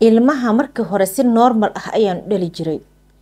ilmaha markii hore si normal ah ayaan u dhali jiray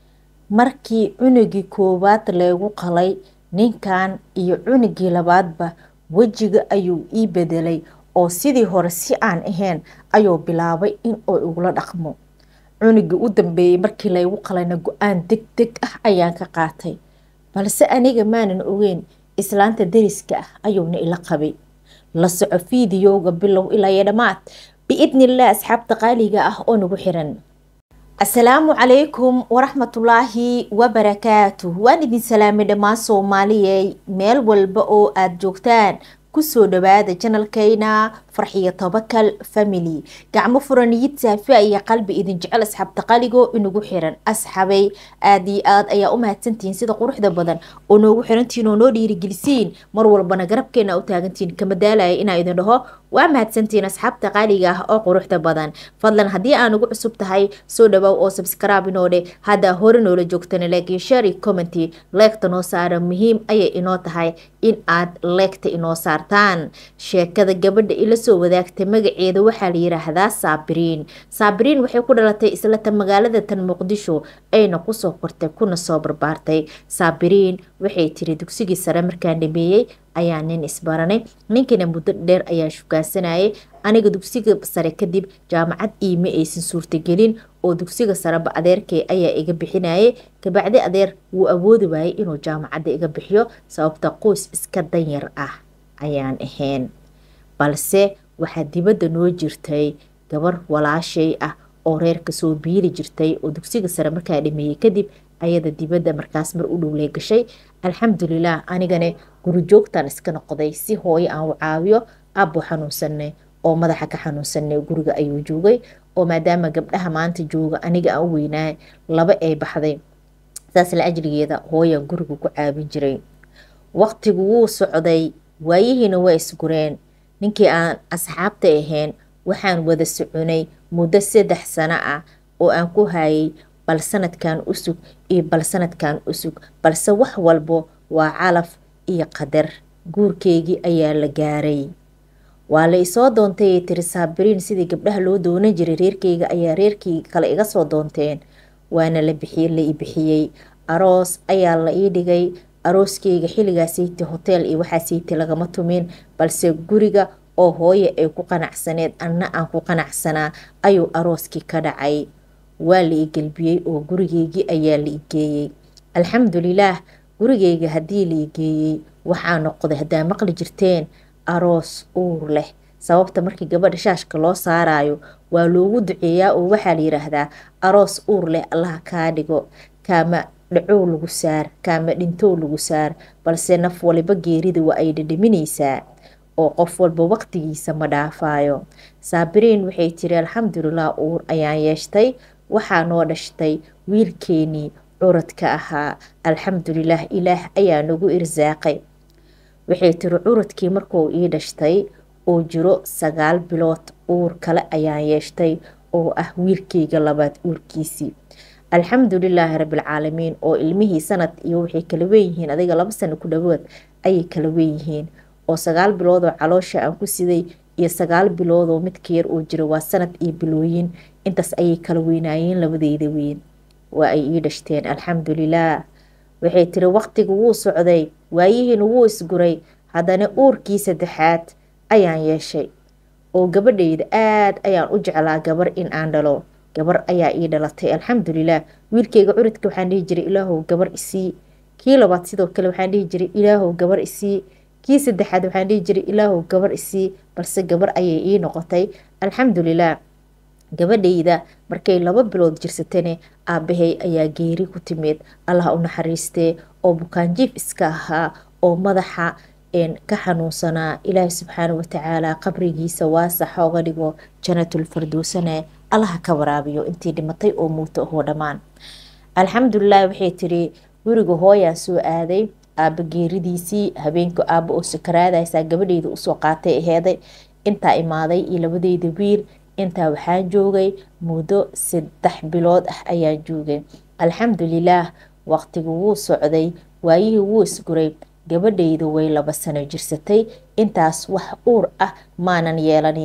markii cunugii koowaad leegu qalay ninkan iyo cunugii labaadba wejiga ayuu ii bedelay oo sidii hore si aan ahayn ayuu bilaabay in uu igula dhaqmo cunugii u dambeeyey markii laygu qalayna go-aan deg deg ah ayaan ka qaatay balse aniga maanan ogeyn islaanta dariska ah ayuuna ila qabay la soco fiidiyowga bilow ilaa iyo dhammaad biidnillaah asxaabta qaaliga ah oo nagu xiran asalaamu calaykum waraxmatullaahi wabarakaatuh waan idin salaamay dhammaan soomaaliyey meel walba oo aada joogtaan kusoo dhawaada janalkayna farxiyo tobakal family gacmo furaniyid saafiya iyo qalbi idin jecel asxaabta qaligoo inagu xiran asxabay aada iyo aad ayaa u mahadsantihiin sida quruxda badan oo noogu xirantihiin oo noo dhiirigelisiin mar walbana garabkeena u taagantihiin kama daalaya inaa idin dhaho waa mahadsantihiin asxaabta qaaliga ah oo quruxda badan fadlan haddii aan ugu cusub tahay soo dhawow oo subscribe inoo dhe haddaa hore noola joogtana laakiin shari commenty leegta noo saara muhiim ayay inoo tahay in aad leegta inoo saartaan sheekada gabadha ila soo wadaagtay magaceeda waxaa la yiraahdaa saabiriin saabiriin waxay ku dhalatay islata magaalada tan muqdisho ayna kusoo kortay kuna soo barbaartay saabiriin waxay tiri dugsigii sare markaan dhameeyey ayaa nin isbaranay ninkiina muddo dheer ayaa shukaansanayay aniga dugsiga sare kadib jaamacad iima aysan suurtagelin oo dugsiga sareba adeerkay ayaa iga bixinayay kabacdi adeer wuu awoodi waayay inuu jaamacadda iga bixiyo sababta qoys iska danyar ah ayaan ahayn balse waxaa dibadda noo jirtay gabar walaashay ah oo reerka soo biili jirtay oo dugsiga sare markaa dhameeyey kadib ayada dibadda markaas mar u dhowley gashay alxamdulilah anigane gurijoogtan iska noqday si hooyo aan u caawiyo abbo xanuunsanay oo madaxa ka xanuunsanay guriga ayuu joogay oo maadaama gabdhaha maanta jooga aniga aan u weynaay laba ay baxday saas la ajligeeda hooyaan guriga ku caawin jiray waqtigu wuu socday waayihiina waa isgureen ninkii aan asxaabta ahayn waxaan wada soconay muddo saddex sano ah oo aan ku hayay bal sanadkan usug iyo bal sanadkan usug balse wax walbo waa calaf iyo qadar guurkeygii ayaa la gaaray waa la isoo doontay tiri saabiriin sidii gabdhaha loo doonan jiray reerkeyga ayaa reerkii kale iga soo doonteen waana la bixiyey la i bixiyey aroos ayaa la ii dhigay arooskeyga xilligaasayte hoteel iyo waxaasayte lagama tumin balse guriga oo hooye ay ku qanacsaneed anna aan ku qanacsanaa ayuu arooskii ka dhacay waa la i gelbiyey oo gurigeygii ayaa la i geeyey alxamdulilaah gurigeyga haddii la i geeyey waxaa noqday haddaa maqli jirteen aroos uur leh sababta markii gabadha shaashka loo saarayo waa loogu duceeyaa oo waxaa la yiraahdaa aroos uur leh allaha kaa dhigo kaama dhacow lagu saar kaama dhintow lagu saar balse naf waliba geerida waa ay dhadhaminaysaa oo qof walba waqtigiisa ma dhaafayo saabiriin waxay tiri alxamdulilah uur ayaan yeeshtay waxaa noo dhashtay wiilkeenii curadka ahaa alxamdulilah ilaah ayaa nagu irsaaqay waxay tiri curadkii markuu ii dhashtay oo jiro sagaal bilood uur kale ayaan yeeshtay oo ah wiilkeyga labaad uurkiisii alxamdulilaahi rabbilcaalamiin oo ilmihii sanad iyo waxay kala weeyihiin adiga laba sano ku dhawood ayay kala weeyihiin oo sagaal biloodoo caloosha aan ku siday iyo sagaal biloodoo midka yar oo jira waa sanad iyo bilooyin intaas ayay kala weynaayeen labadeyda weyn waa ay ii dhashteen alxamdulilaah waxay tiri waqtiga wuu socday waayihiina wuu isguray haddana uurkii saddexaad ayaan yeeshay oo gabadhayda aada ayaan u jeclaa gabar in aan dhalo gabar ayaa ii dhalatay alxamdulilah wiilkeyga curidka waxaan dhihi jiray ilaahow gabar isii kii labaad sidoo kale waxaan dhihi jiray ilaahow gabar isii kii saddexaad waxaan dhihi jiray ilaahow gabar isii balse gabar ayay ii noqotay alxamdulilah gabadhayda markay laba bilood jirsatane aabahay ayaa geeri ku timid allah u naxariistee oo bukaanjiif iska ahaa oo madaxa ka xanuunsanaa ilaahi subxaana watacaala qabrigiisa waasaxa oga dhigo janatulfarduusane allaha ka waraabiyo intii dhimatay oo muuto ahoo dhammaan alxamdulilah waxay tiri guriga hooyaa soo aaday aaba geeridiisii habeenka aaba oo sakaraadaysaa gabadheyda usoo qaatay aheeday intaa imaaday iyo labadeyda wiil intaa waxaan joogay muddo saddex bilood ah ayaan joogay alxamdulilaah waqtigu wuu socday waayihii wuu isguray gabadhayda way laba sano jirsatay intaas wax uur ah maanan yeelanin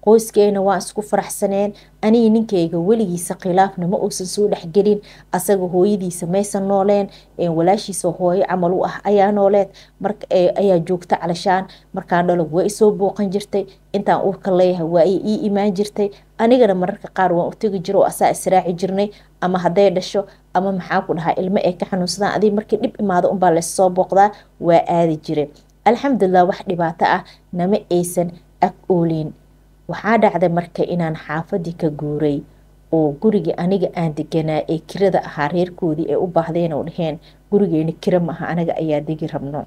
qoyskeena waan isku faraxsaneen anigi ninkayga weligiisa khilaafna ma uusan soo dhexgelin asaga hooyadiisa maysan nooleen walaashiisa hooyo camal u ah ayaa nooleed ayaa joogta calashaan markaan dhalo waa isoo booqan jirtay intaan uurka leeyahay waa ay ii imaan jirtay anigana mararka qaar waan u tegi jiro oo asaa israaci jirnay ama hadday dhasho ama maxaa ku dhahaa ilmo ay ka xanuunsadaan adig markii dhib imaado unbaa lassoo booqdaa waa aadi jire alxamdulilah wax dhibaato ah nama aysan ag oolin waxaa dhacday marka inaan xaafadii ka guuray oo gurigii aniga aan deganaa ee kirada ahaa reerkoodii ay u baahdeen oo dhaheen gurigeena kira maaha anaga ayaa degi rabno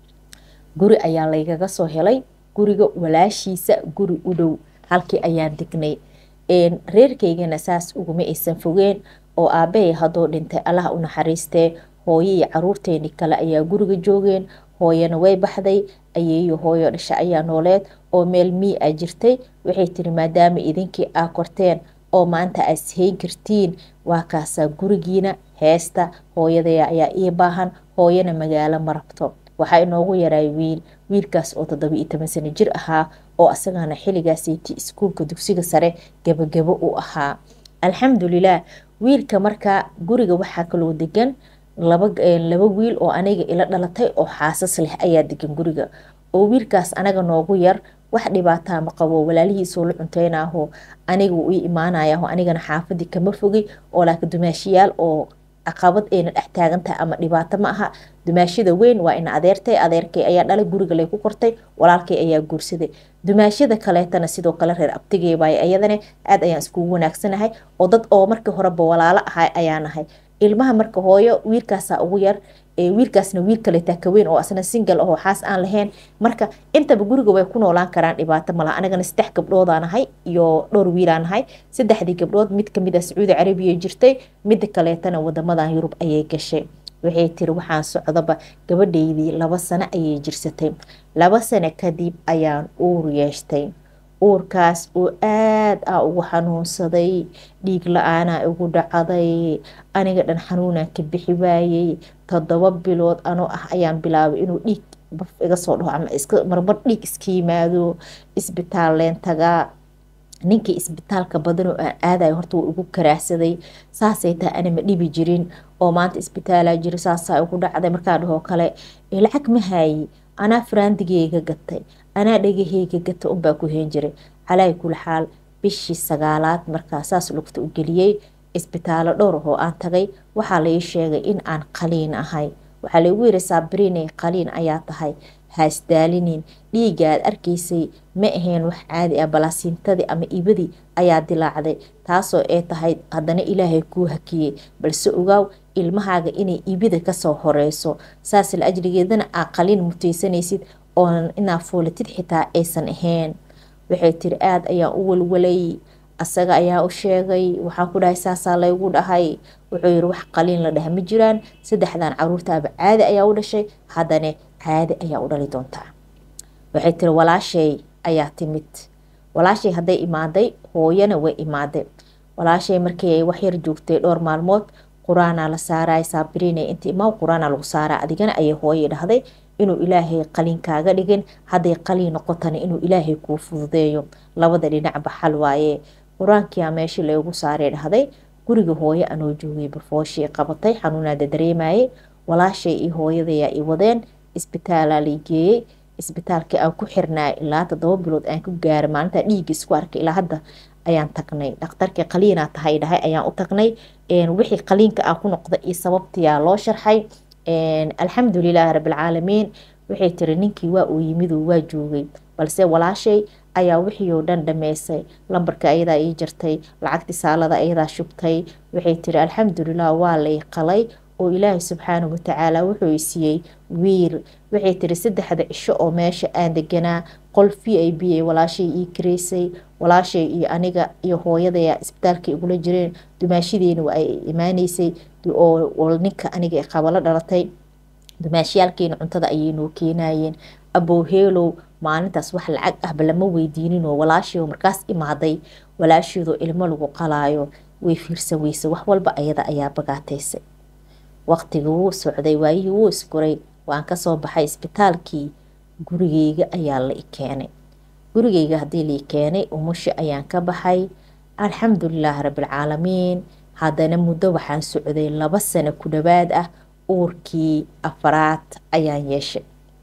guri ayaa laygaga soo helay guriga walaashiisa guri u dhow halkii ayaan degnay reerkaygana saas uguma aysan fogeen oo aabahay haddoo dhintay allah u naxariistee hooyo iyo caruurteeni kale ayaa guriga joogeen hooyana way baxday ayeeyo hooyo dhasha ayaa nooleed oo meel mii a jirtay waxay tiri maadaama idinkii aa korteen oo maanta aa ishayn kartiin waa kaasaa gurigiina heesta hooyadaya ayaa ii baahan hooyana magaalo ma rabto waxaa inoogu yaraay wiil wiilkaas oo toddoba iyo toban sano jir ahaa oo asagana xilligaasiti iskuulka dugsiga sare gabagabo u ahaa alxamdulilah wiilka markaa guriga waxaa kaloo degan laba wiil oo aniga ila dhalatay oo xaasas leh ayaa degan guriga oo wiilkaas anaga noogu yar wax dhibaataa ma qabo walaalihiisoo la cunteynaho aniga uu ii imaanayaho anigana xaafadii kama fogi oo laakiin dumaashiyaal oo caqabad ayna dhex taagan tahay ama dhibaato ma aha dumaashada weyn waa ina adeertay adeerkay ayaa dhalay guriga lay ku kortay walaalkay ayaa guursaday dumaashada kaleetana sidoo kale reer abtigeybay ayadana aad ayaan iskugu wanaagsanahay oo dad oo markii horeba walaalo ahay ayaa nahay ilmaha marka hooyo wiilkaasaa ugu yar wiilkaasna wiil kaleetaa kaweyn oo asna singal ahoo xaas aan lahayn marka intaba guriga way ku noolaan karaan dhibaato malaha anagana saddex gabdhoodaa nahay iyo dhowr wiilaa nahay saddexdii gabdhood mid kamid a sacuudi carabiya jirtay mida kaleetana wadamadan yurub ayay gashay waxay tiri waxaan socdaba gabadhaydii laba sano ayay jirsatay laba sano kadib ayaan uur yeeshtay uurkaas oo aad a ugu xanuunsaday dhiig la-aanaa igu dhacaday aniga dhan xanuunaan ka bixi waayey toddoba bilood anoo ah ayaan bilaabay inuu dhiig baf iga soo dhaho ama iska marmar dhiig iska yimaado isbitaal leen tagaa ninkii isbitaalka badan oo aan aadayo horta wuu igu karaahsaday saasay tahay ana ma dhibi jirin oo maanta isbitaalaa jiro saasaa igu dhacday markaa dhahoo kale lacag ma haayi anaa faraandigeyga gatay anaa dhagaheyga gata unbaa ku heen jiray calaa kul xaal bishii sagaalaad markaa saas lugta u geliyey isbitaalo dhowr oo aan tagay waxaa lai sheegay in aan qaliin ahay waxaa laigu yiri saabriney qaliin ayaa tahay haasdaalinin dhiiga aad arkaysay ma ahayn wax caadi ah balaasiintadii ama ibadii ayaa dilaacday taasoo ay tahay haddana ilaahay kuu hakiyey balse ogaaw ilmahaaga inay ibida kasoo horeyso saas la ajrigeedana aa qaliin mutaysanaysid oonan inaa foolatid xitaa aysan ahayn waxay tiri aada ayaan u walwalay asaga ayaa u sheegay waxaan ku dhahay saasaa laygu dhahay wuxuu yiri wax qaliin la dhaha ma jiraan saddexdan caruurtaaba caadi ayaa u dhashay haddana caadi ayaa u dhali doontaa waxay tiri walaashay ayaa timid walaashay hadday imaaday hooyana way imaaday walaashay markii ay waxyar joogtay dhowr maalmood qur-aanaa la saaraya saabiriina inta imaa qur-aanaa lagu saaraa adigana ayay hooyay dhahday inuu ilaahay qaliin kaaga dhigin hadday qaliin noqotana inuu ilaahay kuu fududeeyo labada dhinacba xal waaye qur-aankiyaa meeshii laygu saaray dhahday guriga hooye anoo joogay bafooshii qabatay xanuunaada dareemayay walaashay iyo hooyadayaa i wadeen isbitaalaa lay geeyey isbitaalkii aan ku xirnaa ilaa toddoba bilood aan ku gaaray maalintaa dhiigga isku arkay ilaa hadda ayaan tagnay dhakhtarkii qaliinaa tahay dhahay ayaan u tagnay wixii qaliinka aan ku noqday iyo sababtiyaa loo sharxay alxamdulilaahi rabbilcaalamiin waxay tiri ninkii waa uu yimiduu waa joogay balse walaashay ayaa wixii oo dhan dhameysay lambarka ayadaa ii jartay lacagtii saalada ayadaa shubtay waxay tiri alxamdulilah waa lay qalay oo ilaahay subxaanahu watacaala wuxuu i siiyey wiil waxay tiri saddexda cisho oo meesha aan deganaa qol v i b ay walaashay ii kareysay walaashay iyo aniga iyo hooyadaya isbitaalka igula jireen dumaashadeena waa ay imaaneysay oo ninka aniga qabalo dhalatay dumaashiyaalkeena cuntada ayay noo keenayeen abowheelow maalintaas wax lacag ahba lama weydiininoo walaashiio markaas imaaday walaasheedoo ilmo lagu qalaayo way fiirsan weyse wax walba ayada ayaa bagaataysay waqtiga wuu socday waayihii wuu isguray waan kasoo baxay isbitaalkii gurigeyga ayaa la i keenay gurigeyga haddii lii keenay umusha ayaan ka baxay alxamdulilaahi rabbilcaalamiin haddana muddo waxaan socday laba sano ku dhawaad ah uurkii afaraad ayaan yeeshay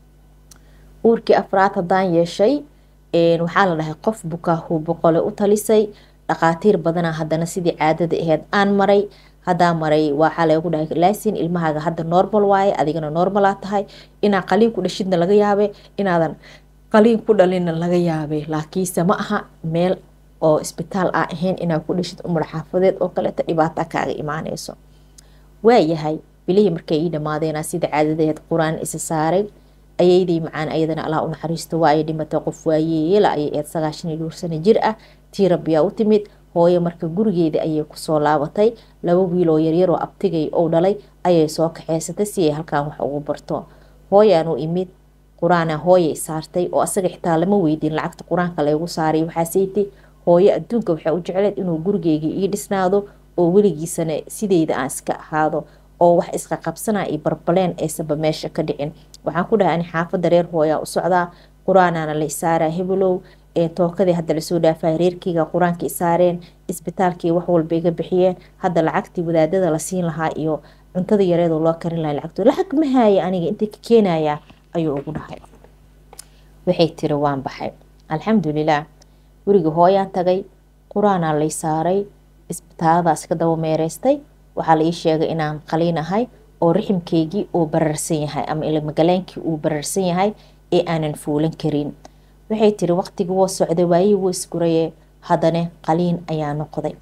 uurkii afraad haddaan yeeshay waxaa la dhahay qof bukaahu boqole u talisay dhaqaatiir badana haddana sidii caadada aheyd aan maray hadaa maray waxaa lagu dhahay laasin ilmahaaga hadda normal waaye adigana normalaa tahay inaa qaliin ku dhashidna laga yaabe inaadan qaliin ku dhalinna laga yaabe laakiinse ma aha meel oo isbitaal a ahayn inaa ku dhashid umar xaafadeed oo kaleeta dhibaata kaaga imaaneyso waayahay bilihii markay ii dhamaadeena sida caadadeed qur-aan isa saaray ayaydii macaan ayadana allah u naxariisto waa ay dhimatay qof waayeela ayay eed sagaashan iyo dhowr sano jir ah tii rabbiyaa u timid hooyo marka gurigeeda ayay kusoo laabatay laba wiiloo yaryaroo abtigay ou dhalay ayay soo kaxeysatay si ay halkaan wax ugu barto hooyaanu imid qur-aana hooyay saartay oo asaga xitaa lama weydiin lacagta qur-aanka laygu saaray waxaaseytay hooyo adduunka waxay u jecleed inuu gurigeyga ii dhisnaado oo weligiisana sideyda aan iska ahaado oo wax iska qabsanaa iyo barbaleen aysanba meesha ka dhicin waxaan ku dhahay ani xaafadda reer hooyaa u socdaa qur-aanaana la isaaraa hebelow tookadii hadda lasoo dhaafay reerkeyga qur-aanka isaareen isbitaalkii wax walba iga bixiyeen hadda lacagtii wadaadada la siin lahaa iyo cuntada yareedoo loo karin lahaa lacagtooda lacag ma haaya aniga intay ka keenayaa ayuu ugu dhahay waxay tiri waan baxay alxamdulilah guriga hooyaan tagay qur-aanaa lay saaray isbitaaladaas ka daba meereystay waxaa la ii sheegay inaan qaliin ahay oo riximkeygii uu bararsan yahay ama ilmagaleenkii uu bararsan yahay ee aanan fuulan karin waxay tiri waqtigii woo socday waayihii wuu isguraye haddana qaliin ayaa noqday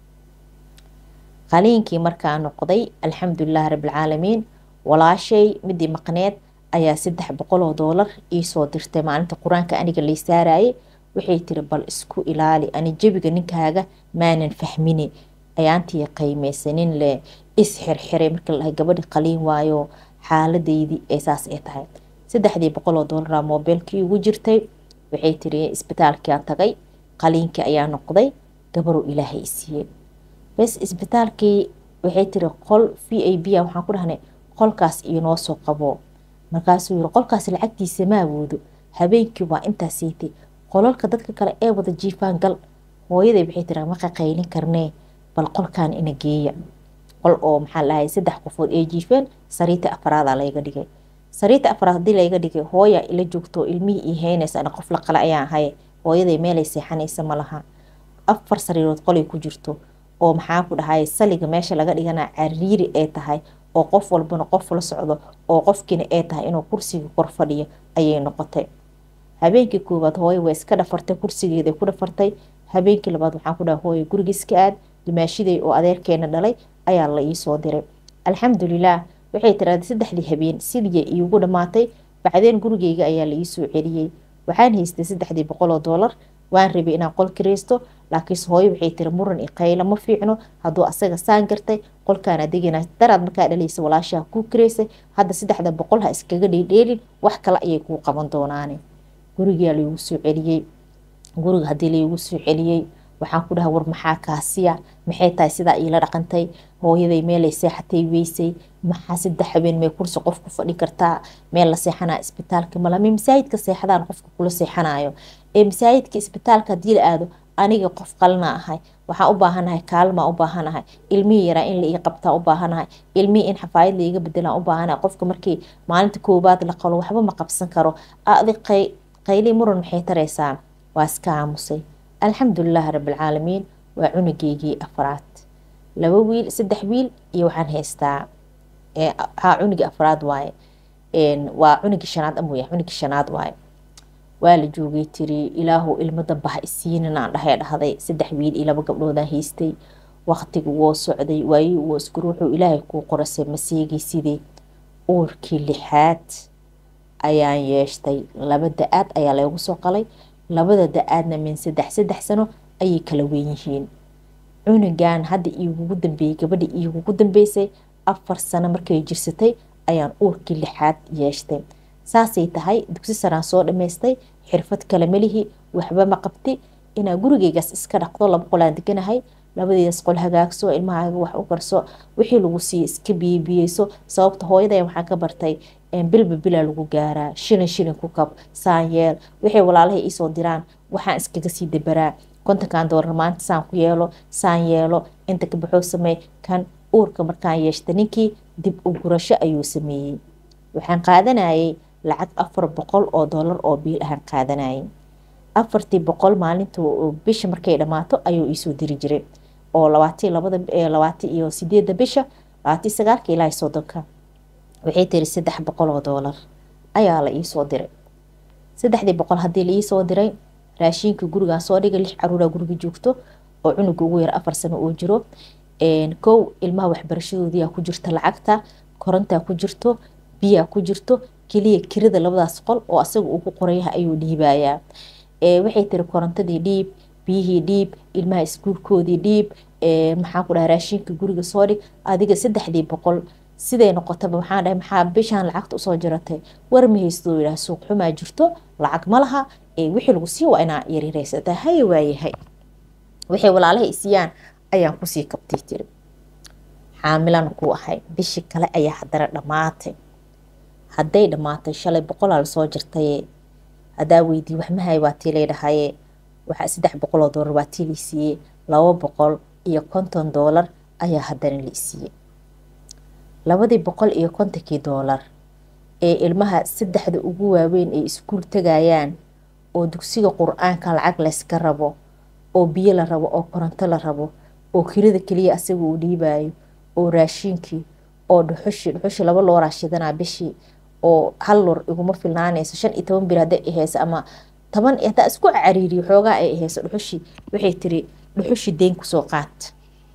qaliinkii markaa noqday alxamdulilahi rabbilcaalamiin walaashay midii maqneed ayaa saddex boqol oo doolar iisoo dirtay maalinta qur-aanka aniga lay saarayay waxay tiri bal isku ilaali ani jebiga ninkaaga maanan fahmini ayaantii qiimeysanin le isxirxiray markii la dhahay gabadhi qaliin waayo xaaladeydii ee saas ay tahay saddexdii boqol oo doolara moobeelkii ugu jirtay waxay tiri isbitaalkiaan tagay qaliinkii ayaa noqday gabaruu ilaahay isiiyey bes isbitaalkii waxay tiri qol v a b a waxaan ku dhahnay qolkaas inoo soo qabo markaasuu yiri qolkaas lacagtiisa ma awoodo habeenkii waa intaasiitay qolalka dadka kale ee wada jiifaan gal hooyaday waxay tiri ma qaqaylin karnee bal qolkan ina geeya qol oo maxaa lahay saddex qofood ee jiifeen sariita afaraada layga dhigay sariita afraad hadii layga dhigay hooya ila joogto ilmihii ii heynaysa ana qof la qale ayaan ahay hooyaday meelay seexanaysa ma laha afar sariirood qolay ku jirto oo maxaa ku dhahay saliga meesha laga dhigana cariiri ay tahay oo qof walbana qof la socdo oo qofkiina ay tahay inuu kursiga kor fadhiyo ayay noqotay habeenkii koowaad hooyo way iska dhafartay kursigeeday ku dhafartay habeenkii labaad waxaan ku dhahay hooyo guriga iska aad dimaashiday oo adeerkeena dhalay ayaa la iisoo diray alxamdulilaah waxay tiraada saddexdii habeen sidii iigu dhammaatay bacdeen gurigeyga ayaa la iisoo celiyey waxaan haystay saddexdii boqol oo doolar waan rabay inaan qol kireysto laakiinse hooyo waxay tiri muran i qaylo ma fiicno hadduu asaga saan gartay qolkaan adigana daraad markaa dhalaysa walaashaha kuu kireysay hadda saddexda boqol ha iskaga dheedheelin wax kale ayay kuu qaban doonaane gurigaa laigu soo celiyey guriga haddii laigu soo celiyey waxaan ku dhahay war maxaa kaasiya maxay tahay sidaa iila dhaqantay hooyaday meelay seexatay weysay maxaa saddex habeen may kursi qof ku fadhi kartaa meel la seexanaa isbitaalka malame masaajidka seexdaan qofka kula seexanayo ee masaajidka isbitaalka haddii la aado aniga qof qalna ahay waxaan u baahanahay kaalmaa u baahanahay ilmihii yaraa in la ii qabtaa u baahanahay ilmihii in xafaayad laiga bedelaan u baahanahay qofka markii maalinta koobaad la qalo waxba ma qabsan karo adi qayli muran maxay taraysaa waa iska aamusay alxamdulilaahi rabbilcaalamiin waa cunugeygii afraad laba wiil saddex wiil iyo waxaan haystaa haa cunugii afraad waaye waa cunugii shanaad amuya cunugii shanaad waaye waa la joogay tiri ilaahu ilmo damba ha isiinin aan dhahay dhahday saddex wiil iyo laba gabdhoodaan haystay waqtigu woo socday waayii woo isku ruuxuu ilaahay kuu qorasay maseegay sidii uurkii lixaad ayaan yeeshtay laba da-aad ayaa laygu soo qalay labada da-aadna min saddex saddex sano ayay kala weyn yihiin cunugan hadda iigugu dambeeyey gabadha iigugu dambeysay afar sano markay jirsatay ayaan uurkii lixaad yeeshtay saasay tahay dugsi saraan soo dhammaystay xirfad kale melihi waxba ma qabti inaa gurigeygaas iska dhaqdo laba qolaan deganahay labadiidas qol hagaagso ilmahaaga wax u karso wixii lagu siiye iska biyebiyeyso sababta hooyaday waxaan ka bartay bilba bilaa lagu gaaraa shilin shilin ku kab saanyeel waxay walaalahay iisoo diraan waxaan iskaga sii dabaraa kontonkan doolar maanta saan ku yeelo saan yeelo inta ka baxoo sameey kan uurka markaan yeeshta ninkii dib u gurasho ayuu sameeyey waxaan qaadanayay lacag afar boqol oo doolar oo biil ahaan qaadanayay afartii boqol maalinta bisha markay dhammaato ayuu iisoo diri jiray oo labaati labada labaati iyo sideedda bisha labaati sagaalka ilaa soddonka waxay tiri saddex boqol oo doolar ayaa la iisoo diray saddexdii boqol haddii la iisoo diray raashiinka gurigaan soo dhigay lix caruuraa guriga joogto oo cunuga ugu yar afar sano oo jiro kow ilmaha waxbarashadoodiyaa ku jirta lacagta korontaa ku jirto biyaa ku jirto keliya kirada labadaas qol oo asaga uu ku qorayaha ayuu dhiibayaa waxay tiri korontadii dhiib biyihii dhiib ilmaha iskuulkoodii dhiib maxaan ku dhaha raashiinka guriga soo dhig adiga saddexdii boqol siday noqotaba maxaan dhahay maxaa bishaan lacagta usoo jiratay war ma haysto yidhaha suuq xumaa jirto lacag ma laha wixii lagu sii waa inaa yariraysataa haya waayahay waxay walaalaha isiyaan ayaan kusii kabtay tiri xaamilana ku ahay bishii kale ayaa haddana dhammaatay hadday dhammaatay shalay boqolaa lasoo jirtaye haddaa weydii waxmahay waa tii laydhahaye waxaa saddex boqol oo doolar waa tii laysiiyey laba boqol iyo konton doolar ayaa haddana la isiiyey labadii boqol iyo kontonkii doolar ee ilmaha saddexda ugu waaweyn ay iskuul tegayaan oo dugsiga qur-aanka lacag layska rabo oo biyo la rabo oo koronto la rabo oo kirada keliya asaga uu dhiibayo oo raashiinkii oo dhuxushi dhuxushi laba looraa shidanaa bishii oo hal lor iguma filnaanayso shan iyo toban bir hadday aheyso ama toban hadaa isku cariiriyo xoogaa ay aheyso dhuxushi waxay tiri dhuxushi deen kusoo qaat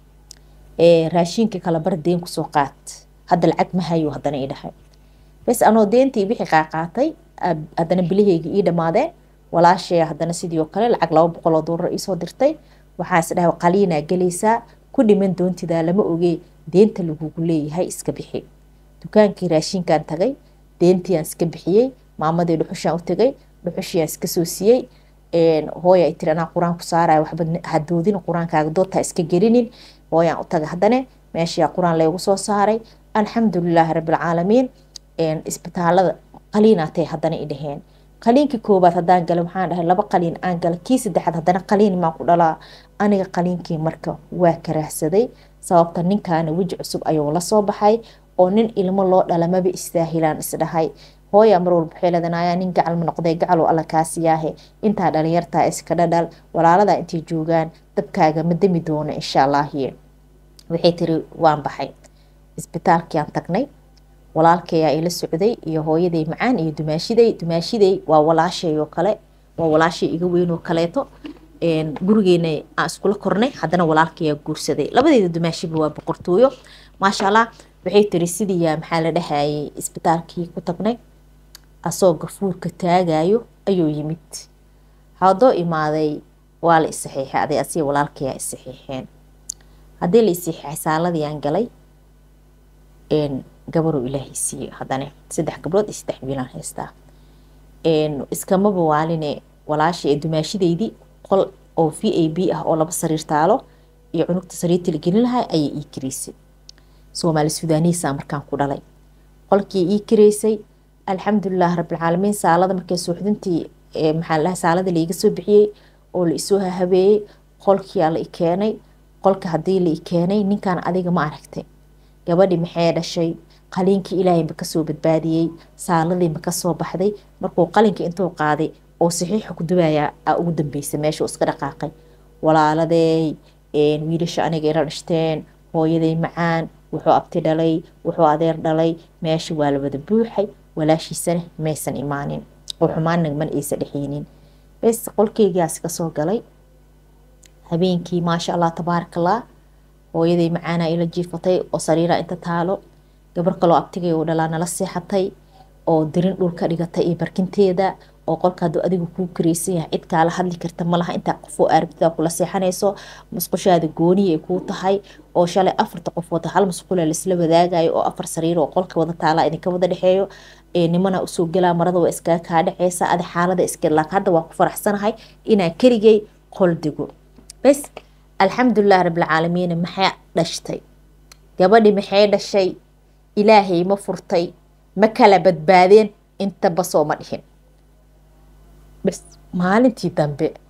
raashiinka kala bar deen kusoo qaat hadda lacag ma hayo haddana ii dhahay bes anoo deentii wixii qaaqaatay haddana bilaheyga ii dhammaadeen walaashaya haddana sidii oo kale lacag laba boqol oo doolar iisoo dirtay waxaa is dhahay qaliinaa gelaysaa ku dhiman doontidaa lama ogee deenta lagugu leeyahay iska bixi dukaankii raashinkaan tagay deentiaan iska bixiyey maamadii dhuxushaan u tagay dhuxushiaan iska soo siiyey hooya ay tiri anaa qur-aan ku saaraya waxba hadoodin qur-aankaaga doodtaa iska gelinin hooyaan u tagay haddana meeshaa qur-aan laygu soo saaray alxamdulilaahi rabbilcaalamiin isbitaalada qaliinaatay haddana i dhaheen qaliinkii koobaad haddaan galay waxaan dhahay laba qaliin aan galay kii saddexaad haddana qaliin maan ku dhalaa aniga qaliinkii marka waa karaahsaday sababta ninkaana weji cusub ayuu la soo baxay oo nin ilmo loo dhalamaba istaahilaan isdhahay hooya mar walba waxay leedanaya nin gacal ma noqday gacaloo alla kaasiyaahe intaa dhalinyartaa iska dhadhal walaaladaa intay joogaan dabkaaga ma demi doono insha allaahi waxay tiri waan baxay isbitaalkiaan tagnay walaalkayaa ila socday iyo hooyaday macaan iyo dumaashiday dumaashiday waa walaashay oo kale waa walaashay iga weyn oo kaleeto gurigeena aan iskula kornay haddana walaalkayaa guursaday labadeeda dumaashiba waa boqortooyo maasha allah waxay tiri sidiiyaa maxaa la dhahayay isbitaalkii ku tagnay asoo gafuurka taagayo ayuu yimid haddoo imaaday waa la isaxiixay aday asiga walaalkayaa isaxiixeen haddii la isaxiixay saaladii aan galay gabaruu ilaahay siiyey haddana saddex gabdhood iyo saddex wiilaan haystaa iskamaba waaline walaasha ee dumaashideydii qol oo v a b ah oo laba sariir taalo iyo cunugta sariirta la gelin lahaa ayay ii kiraysay soomaali sudaaniisa markaan ku dhalay qolkii ii kiraysay alxamdulilah rabbilcaalamiin saalada markay suuxdintii maxaa la saalada laiga soo bixiyey oo la isoo hahabeeyey qolkiyaa la i keenay qolka haddii la i keenay ninkan adiga ma aragtay gabadhi maxay dhashay qaliinkii ilaahay ma kasoo badbaadiyey saaladii ma kasoo baxday markuu qalinka intuu qaaday oo saxiixa ku dubayaa aa ugu dambeysay meesha iska dhaqaaqay walaaladeey wiilasha aniga ila dhashteen hooyaday macaan wuxuu abti dhalay wuxuu adeer dhalay meesha waa la wada buuxay walaashiisana maysan imaanin oo xumaanna man aysa dhexeynin bes qolkeygaas kasoo galay habeenkii maasha allah tabaarakallah hooyaday macaana ila jiifatay oo sariira inta taalo gabar kaloo abtigay oo dhalaa nala seexatay oo dirin dhulka dhigatay iyo barkinteeda oo qolka haduu adigu kuu kareysan yahay cid kaala hadli karta malaha intaa qofoo aarabtida kula seexanayso musqushaada gooniya ay kuu tahay oo shalay afarta qofood hal musqula laisla wadaagayo oo afar sariir oo qolka wada taala idinka wada dhexeeyo nimana usoo galaa marada waa iskaga kaa dhaceysa adi xaalada iska laak hadda waa ku faraxsanahay inaa keligay qol digo bes alxamdulilah rabbilcaalamiin maxay dhashtay gabadhi maxay dhashay ilaahay ma furtay ma kala badbaadeen intaba soo ma dhihin bes maalintii dambe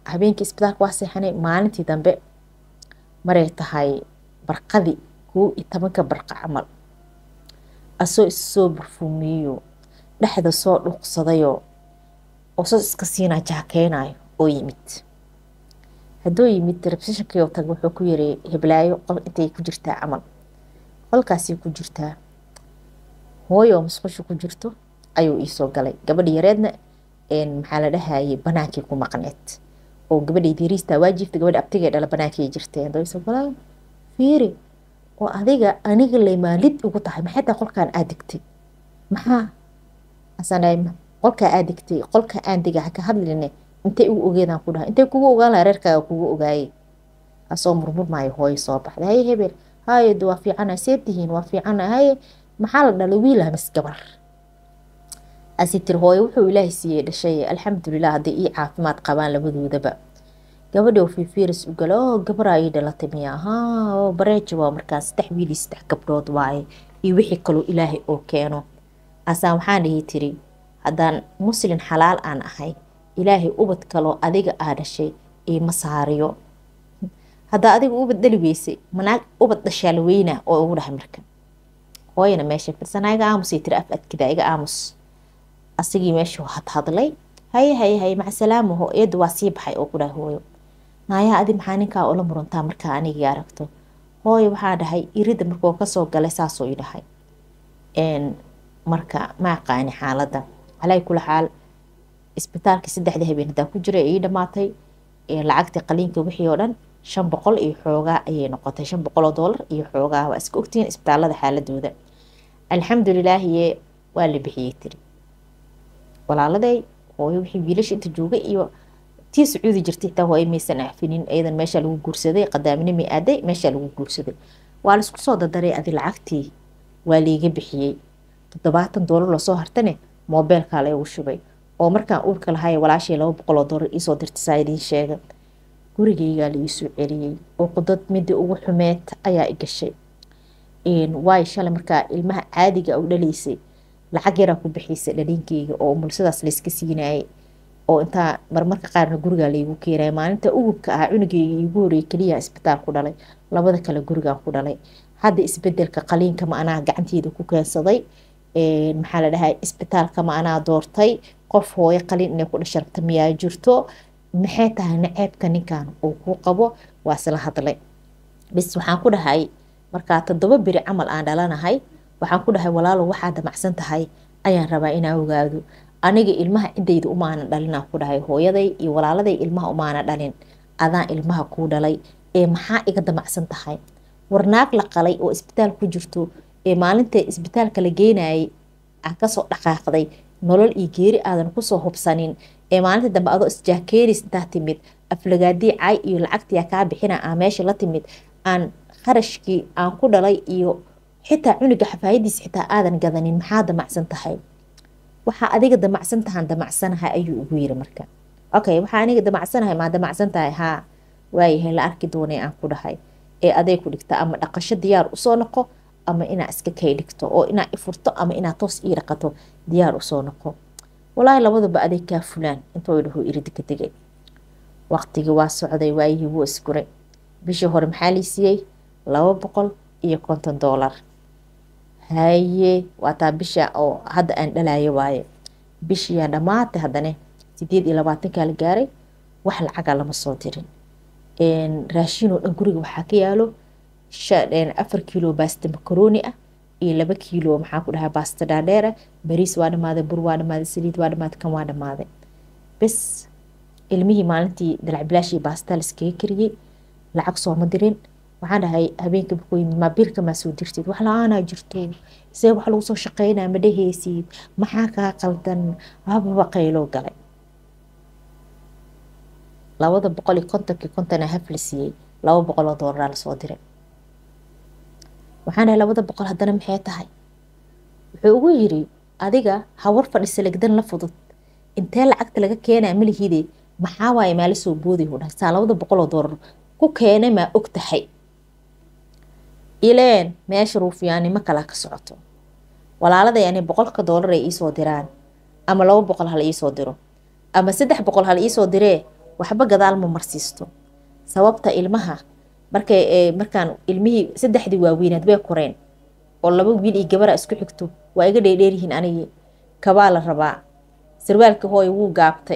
habeenkii isbitaalka waa seexanay maalintii dambe maray tahay barqadii kow iyo tobanka barqa camal asoo issoo barfuumiyeyo dhexda soo dhuuqsadayoo oosas iska siinaa jaakeynayo oo yimid hadduu yimid telefishinkiioo tag wuxuu ku yiri heblaayo qol intay ku jirtaa camal qolkaasay ku jirtaa hooyo oo musqusha ku jirto ayuu iisoo galay gabadhi yareedna maxaa la dhahayay banaankii ku maqneed oo gabadhay diiriistaa waajiifta gabadha abtigay dhala banaankay jirteen haduu isoo galaa fiiri oo adiga aniga lay maalid ugu tahay maxay tahay qolkaan aad degtay maxaa asaan qolkaa aad degtay qolka aan dega haka hadline intay ugu ogeedaan ku dhahay intay kugu ogaan laha reerkaaga kugu ogaayay asoo murmurmaayo hooyo soo baxday haye hebel haye waa fiicana see tihiin waa fiicana haye maxaa la dhalay wiilaa mis gabar asi tiri hooyo wuxuu ilaahay siiyey dhashay alxamdulilah hadday ii caafimaad qabaan labadoodaba gabadhi oo fiifiiris u gala oo gabaraa ii dhalatay miya haa oo bareeja waa markaas saddex wiilii saddex gabdhood waaye iyo wixii kaloo ilaahay oo keeno asaan waxaan dhihi tiri haddaan muslin xalaal aan ahay ilaahay ubad kaloo adiga aa dhashay iima saariyo haddaa adiga ubad dhali weysay manaag ubad dhashaa la weynaa oo ugu dhahay marka hooyana meesha firsanaa iga aamusay tiri af adkida iga aamus asigii meeshuu hadhadlay haye haye haye macasalaamaho eedu waa sii baxay oo ku dhahay hooyo naayaa adi maxaa ninkaa ula murantaa markaa anigii aragto hooyo waxaa dhahay irida markuu kasoo galay saasuu i dhahay marka ma aqaani xaaladda calaa kula xaal isbitaalkii saddexdii habeen hadaa ku jira ii dhamaatay lacagtii qaliinka wixii oo dhan shan boqol iyo xoogaa ayay noqotay shan boqol oo doolar iyo xoogaa waa iska ogtihiin isbitaalada xaaladooda alxamdulilaahiye waa la bixiyey tiri walaaladay hooyo wixii wiilasha inta joogay iyo tii sacuudi jirtay xitaa hooyo maysan afinin iyadan meesha lagu guursaday qadaamine aaday meesha lagu guursaday waa laisku soo dardaray adi lacagtii waa liiga bixiyey toddobaatan doolar lasoo hartane moobeelkaa laygu shubay oo markaan uurka lahay walaashay laba boqoloo doolar iisoo dirtay saa idiin sheega gurigaygaa laiisoo celiyey oo qudad midii ugu xumeed ayaa i gashay waayo shalay markaa ilmaha caadiga u dhalaysay lacag yaraa ku bixiysa dhaliinkeyga oo mulsadaas layska siinayay oo intaa marmarka qaarna gurigaa laygu keenaya maalinta ugubka ahaa cunugeyga iigu horeeyay keliya isbitaal ku dhalay labada kale gurigaan ku dhalay hadda isbedelka qaliinka ma anaa gacanteeda ku keensaday maxaa la dhahay isbitaalka ma anaa doortay qof hooyo qaliin inay ku dhasha rabta miyaa jirto maxay tahay naceebka ninkan uu kuu qabo waa isla hadlay bis waxaan ku dhahay markaa toddoba beri camal aan dhalanahay waxaan ku dhahay walaalo waxaa damacsan tahay ayaan rabaa inaa ogaado aniga ilmaha cidayda umaanan dhalinaan ku dhahay hooyaday iyo walaaladay ilmaha umaana dhalin adaan ilmaha kuu dhalay ee maxaa iga damacsan tahay warnaag la qalay oo isbitaal ku jirto ee maalinta isbitaalka la geenayay aan kasoo dhaqaaqday nolol iyo geeri aadan kusoo hubsanin ee maalinta dambe adoo isjaakeenis intaa timid aflagaadii caay iyo lacagtiyaa kaa bixina aa meesha la timid aan qarashkii aan ku dhalay iyo xitaa cunuga xafaayadiis xitaa aadan gadanin maxaa damacsan tahay waxaa adiga damacsan tahaan damacsanahay ayuu ugu yiri marka okay waxaa aniga damacsanahay maa damacsan tahay haa waayahay la arki doonay aan ku dhahay ee aday ku dhigta ama dhaqasho diyaar usoo noqo ama inaa iska kay dhigto oo inaa ifurto ama inaa toos ii dhaqato diyaar usoo noqo walaahi labadaba aday kaa fulaan intuu dhaho iridika degay waqtigii waa socday waayihii wuu isguray bishii hore maxaa lii siiyey laba boqol iyo konton doolar haye waa taa bisha oo hadda aan dhalayo waaye bishiyaa dhammaatay haddane sideed iyo labaatankaa la gaaray wax lacaga lama soo dirin raashinoo dhan guriga waxaa ka yaalo afar kiilo baasta makaroni ah iyo laba kiilo maxaa ku dhahaa baasta dhaadheera bariis waa dhamaaday bur waa dhamaaday saliid waa dhamaaday kan waa dhamaaday bes ilmihii maalintii dalacbilaashii baasta laskaga kariyey lacag sooma dirin waxaan dhahay habeenka markuu yimid maa biilka maa soo dirtid wax la-aanaa jirto see wax lagu soo shaqeynaa ma dheheysid maxaa kaa qaldan hababa qayloo galay labada boqol iyo kontonkii kontona haf la siiyey laba boqol oo doolara lasoo diray waxaan dhahay labada boqol haddana maxay tahay wuxuu ugu yiri adiga hawar fadhisa legdan la fudud intee lacagta laga keenaa malihide maxaa waaye maala soo booday hu dhahay saa labada boqol oo doolar ku keenay maa og tahay ileen meesha ruufiyaanimo kalaa ka socoto walaaladay ani boqolka doolar ay iisoo diraan ama laba boqol hala iisoo diro ama saddex boqol hala iisoo diree waxba gadaal ma marsiisto sababta ilmaha markay markaan ilmihii saddexdii waaweynaad way koreen oo laba wiil iyo gabara isku xigto waa iga dheerdheeryihiin anigii kabaa la rabaa sarwaalka hooya wuu gaabtay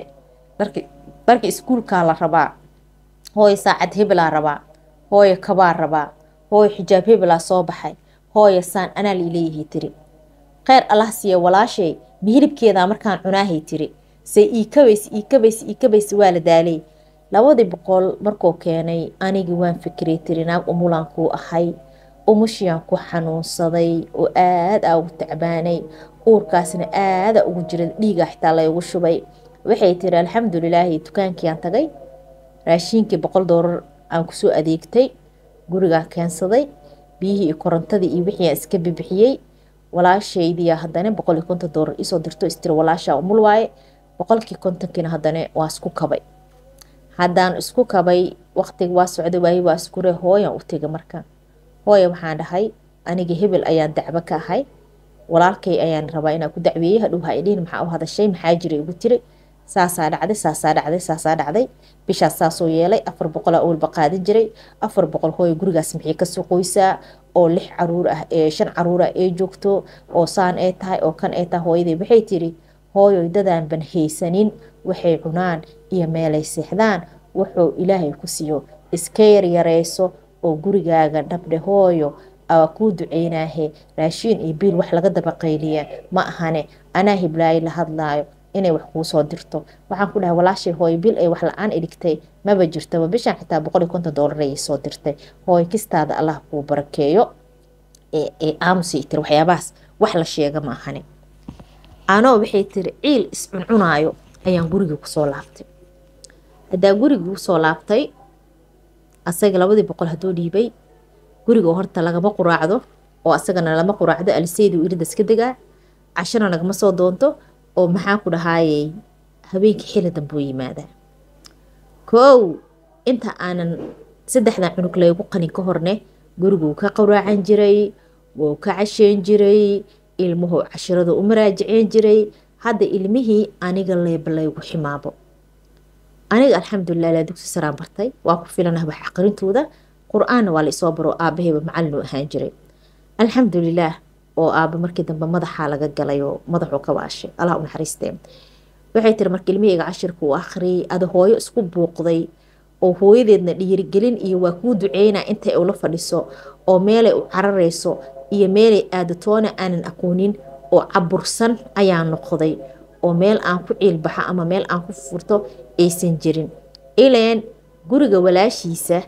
dharka iskuulkaa la rabaa hooya saacad hebelaa rabaa hooya kabaa rabaa hooya xijaab hebelaa soo baxay hooya saan anaa laileeyahay tiri kheyr allah siiya walaashay mihilibkeedaa markaan cunaahay tiri se iikabays iikabays iikabays waa la daalay labadii boqol markuu keenay anigii waan fikiray tiri naag umulaan kuu ahay umushiaan ku xanuunsaday oo aada aa ugu tacbaanay uurkaasna aada ugu jira dhiiga xitaa laygu shubay waxay tiri alxamdulilaahi dukaankiiaan tagay raashiinkii boqol doolar aan kusoo adeegtay gurigaan keensaday biyihii iyo korontadii iyo wixii aan iska bibixiyey walaashaydiya haddana boqol iyo konton doolar isoo dirto istiri walaashaa umul waaye boqolkii kontonkiina haddana waa isku kabay haddaan isku kabay waqtiga waa socda waaye waa iskure hooyan u tegay marka hooya waxaan dhahay aniga hebel ayaan dacbo ka ahay walaalkay ayaan rabaa inaan ku dacweeyey hadhow ha idhihin maxaa u hadashay maxaa jira igu tiri saasaa dhacday saasaa dhacday saasaa dhacday bishaas saasoo yeelay afar boqolaa owalba qaadan jiray afar boqol hooya gurigaas maxay kasoo qoysaa oo lix caruur ah ee shan caruur ah ee joogto oo saan ee tahay oo kan ee tahay hooyadii waxay tiri hooyoy dadaan ban haysanin waxay cunaan iyo meelay seexdaan wuxuu ilaahay ku siiyo iska yaryareyso oo gurigaaga dhabdhe hooyo aa kuu duceynaahe raashiin iyo biil wax laga dabaqayliya ma ahane anaa hiblaayo la hadlaayo inay wax kuu soo dirto waxaan ku dhahay walaashay hooyo bil ay wax la-aan idhigtay maba jirtaba bishaan xitaa boqol iyo konton doolar ayay soo dirtay hooyo kistaada allah kuu barakeeyo ee aamusay tiri waxyaabahaas wax la sheega ma ahane anoo waxay tiri ciil iscuncunaayo ayaan gurigii kusoo laabtay haddaa gurigii kusoo laabtay asaga labadii boqol hadduu dhiibay guriga horta lagama quraacdo oo asagana lama quraacdo aliseydu iridas ka degaa cashana lagama soo doonto oo maxaa ku dhahaayey habeenkii xili dambuu yimaadaa koow inta aanan saddexdan cunug laygu qanin ka horne guriguu ka quraacan jiray wuu ka casheyn jiray ilmuhu cashirada u maraajiceen jiray hadda ilmihii aniga leeba laygu ximaabo aniga alxamdulilah ilaa dugsi saraan bartay waa ku filanah wax aqrintooda qur-aanna waa la isoo baro aabahayba macalinu ahaan jiray alxamdulilaah oo aaba markii dambe madaxaa laga galay oo madaxuu ka waashay allah u naxariistee waxay tiri marka ilmihayga cashirka uu akhriyay ada hooyo isku buuqday oo hooyadeedna dhiirigelin iyo waa kuu duceynaa intay ula fadhiso oo meelay u cararayso iyo meelay aadatoona aanan aqoonin oo cabursan ayaa noqday oo meel aan ku ciilbaxo ama meel aan ku furto aysan jirin ileen guriga walaashiisa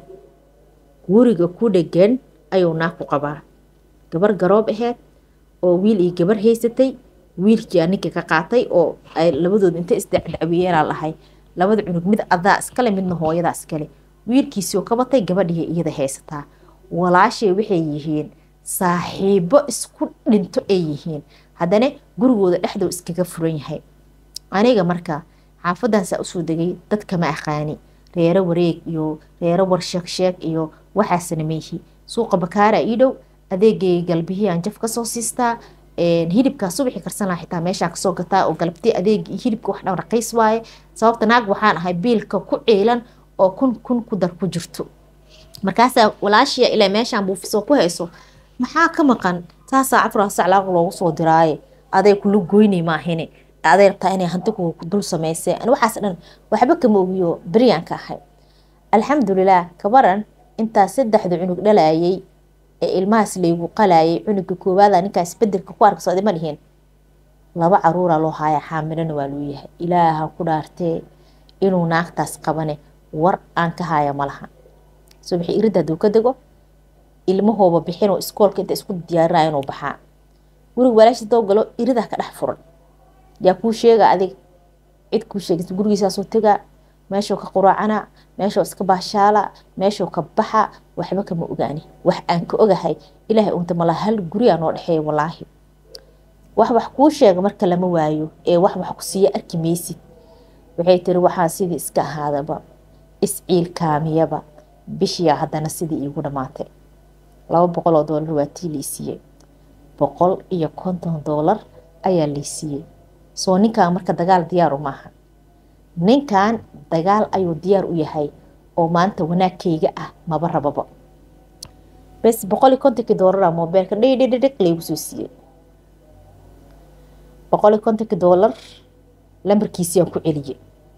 guriga ku dhegan ayuu naag ku qabaa gabar garoob aheyd oo wiil iyo gabar haysatay wiilkii ninka ka qaatay oo ay labadood inta isdacdacweeyeenaa lahay labada cunug mid adaa iskale midna hooyadaa iskale wiilkiisioo ka batay gabadhiiya iyada haysataa walaashay waxay yihiin saaxiibo isku dhinto ay yihiin haddana gurigooda dhexdoo iskaga furan yahay aniga marka xaafaddansaa usoo degay dadkama aqaani reero wareeg iyo reero warsheegsheeg iyo waxaasna meyhi suuqa bakaara ii dhow adeegay galbihii aan jaf kasoo siistaa hilibkaa subaxii karsan laha xitaa meeshaa kasoo gataa oo galabtii adeeg hilibka wax dhan raqiis waaye sababta naag waxaan ahay biilka ku ciilan oo kun kun ku dar ku jirto markaasaa walaashiya ilaa meeshaan buufisoo ku hayso maxaa ka maqan saasaa cafraa saclaaq loogu soo diraaye aday kula goynay maahine aday rabtaa inay hanti ku dul samaysee an waxaas dhan waxba kama ogiyo beryaanka ahay alxamdulilaah kabaran intaa saddexda cunug dhalayay ee ilmahaas laygu qalayay cunuga koowaada ninkaas bedelka ku arka socday ma dhihin laba caruuraa loo haaya xaamilana waa loo yahay ilaaha ku dhaartee inuu naagtaas qabane war aan ka haya malaha subaxi iridda hadduu ka dego ilmahooba bixinoo iskoolka inta isku diyaarinaya inuu baxaa guriga walaashiis doo galo iridaa ka dhex furan yaa kuu sheega adig cid kuu sheegaysa gurigiisaasoo tegaa meeshuu ka quraacana meeshuu iska baashaala meeshuu ka baxa waxba kama ogaani wax aan ka ogahay ilaahay unta mala hal guriyaa noo dhexeeya walaahi wax wax kuu sheega marka lama waayo ee wax wax ku siiya arki maysid waxay tiri waxaa sidii iska ahaadaba isciilkaamiyaba bishiyaa haddana sidii iigu dhammaatay laba boqol oo doolar waa tii laysiiyey boqol iyo konton doolar ayaa laysiiyey soo ninkaa marka dagaal diyaaru maaha ninkan dagaal ayuu diyaar u yahay oo maanta wanaagkayga ah maba rababa bes boqol iyo kontonkii doolara mobeelka dhidhidhidhig laygu soo siiyey boqol iyo kontonkii doolar lambarkiisiyaan ku celiyey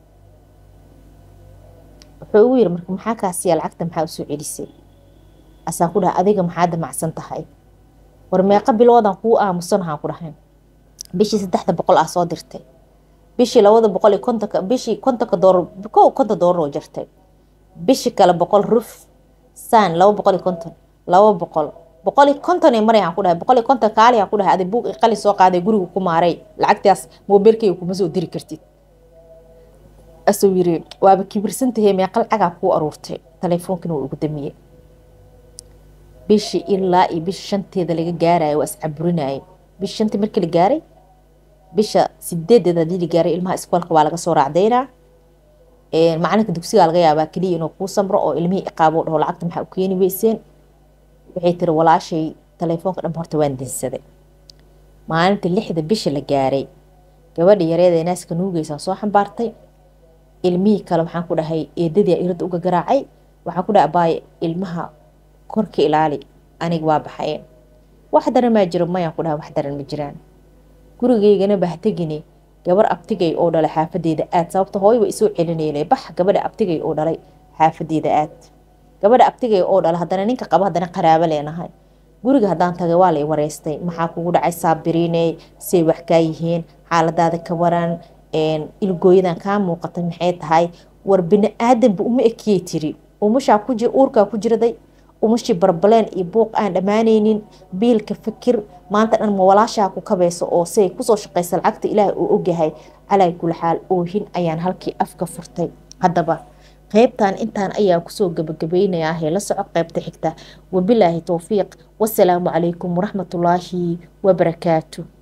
wuxuu ugu yiri marka maxaa kaasiya lacagta maxaa usoo celisay asaan ku dhahay adiga maxaa damacsan tahay war meeqa biloodan kuu aamusan waxaan ku dhahay bishii saddexda boqol ah soo dirtay bishii labada boqol iyo kontonka bishii kontonka doolar kow konton doolar oo jirtay bishii kale boqol ruf saan laba boqol iyo konton laba boqol boqol iyo konton ee maray aan ku dhahay boqol iyo konton kaali aan ku dhahay adi buug qali soo qaaday guriga ku maaray lacagtaas moobeelkayga kuma soo diri kartid asuu yiri waaba kibirsantahay meeqa lacagaa kuu aruurtay teleefoonkina waa ugu damiyey bishii ilaa iyo bisha shanteeda laga gaarayo waa iscaburinayay bisha shantii markii la gaaray bisha sideedeed hadii la gaaray ilmaha iskoolka waa laga soo raacdaynaa macalinka dugsigaa laga yaabaa keliya inuu kuu samro oo ilmihii iqaabo dhaho lacagta maxaa u keeni weyseen waxay tiri walaashay teleefoonka dhan horta waan dinsaday maalinta lixda bisha la gaaray gabadha yareeda ee naaska nuugeysaa soo xambaartay ilmihii kale waxaan ku dhahay eedadii irada uga garaacay waxaan ku dhahay abaaye ilmaha korka ilaali aniga waa baxaye wax daran maa jiro mayaan ku dhahay wax daran ma jiraan gurigeygana bahtegine gabar abtigay oo dhalay xaafadeeda aad sababta hooy wa isoo celinayna bax gabadha abtigay oo dhalay xaafadeeda aad gabadha abtigay oo dhalay haddana ninka qaba haddana qaraabo leenahay guriga haddaan tagay waa lay wareystay maxaa kugu dhacay saabiriiney say wax kaa yihiin xaaladaada ka waran ilgooyadan kaa muuqatay maxay tahay war bini aadanba uma ekiyey tiri umushaa ku uurkaa ku jiraday umushii barbaleen iyo buuq aan dhammaanaynin biilka fikir maanta dhan ma walaashaa ku kabayso oo say kusoo shaqaysa lacagta ilaahay uu ogyahay calaa kula xaal oohin ayaan halkii afka furtay haddaba qaybtan intaan ayaa kusoo gabagabaynayaa hee la soco qaybta xigta wabilaahi towfiiq wasalaamu calaykum waraxmatullaahi wabarakaatu